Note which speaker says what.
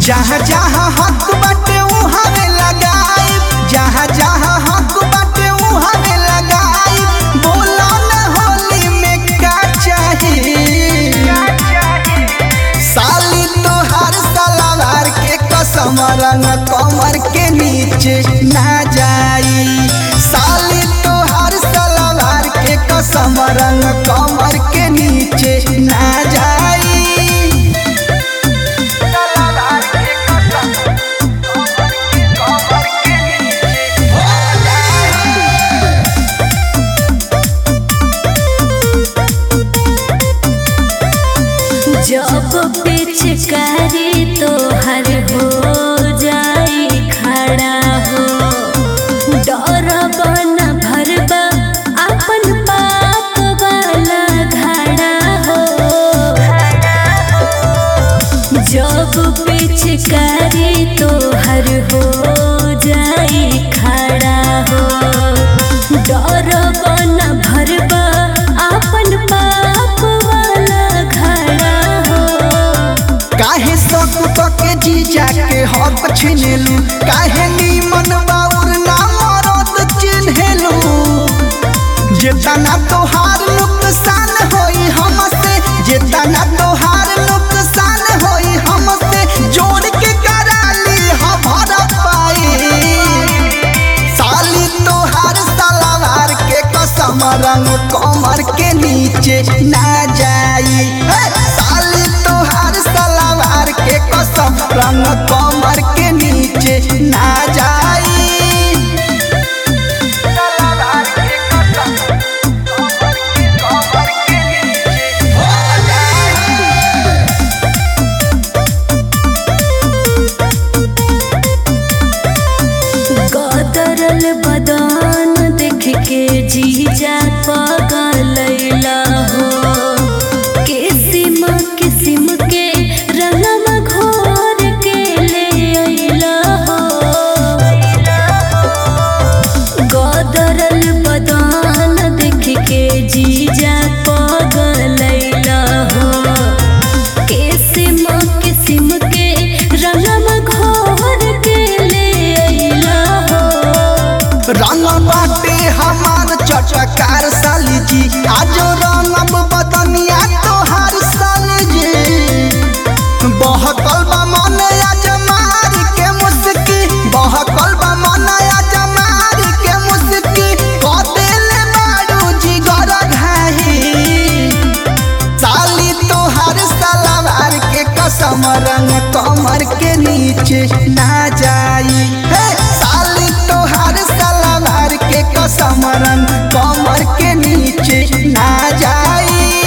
Speaker 1: जहाँ जहाँ हक बाटे उहाँ में लगाई जहाँ जहाँ हक बाटे उहाँ में लगाई बोलो न होली में का चाही साली तोहार सलवार के कसम रंग कमर के नीचे ना जाई साली तोहार सलवार के कसम रंग कमर के नीचे ना जाई
Speaker 2: जब पिचकारी तोहर हो जाई खड़ा हो डर बन भरबा अपन पाप वाला घड़ा हो जब पिचकारी तोहर हो जाई खड़ा हो डर बन भरबा अपन पाप वाला घड़ा हो
Speaker 1: काहे शक के जीजा के हक छिनेलू काहे नीमन बाउर ना मरद चिन्हेलू जेतना तोहार नुकसान होई हमसे जेतना तोहार नुकसान होई हमसे जोड़ के कराली हमारा पाई साली तोहार सलवार के कसम रंग कमर के नीचे ना जाई हे! साली तोहार सलवार के कसम रंग कमर के नीचे ना जाई
Speaker 2: गदरल बदान देख के जीजा पगलैला हो किसिम किसिम के रंगम घोर के ले अइला हो गदरल बदान देख के जीजा पगलैला हो किसिम किसिम के रंगम घोर के ले अइला हो
Speaker 1: रंग बाटे हमार चटकार साली जी आज रंगब बदनिया तोहार साली जी बहकल बा मन आज मार के मुस्की बहकल बा मन आज मार के मुस्की कदेले बाड़ू जिगर घाही साली तोहार सलवार के कसम रंग कमर के नीचे ना जाई हे साली तोहार सलवार के कसम रंग कमर के नीचे ना जाई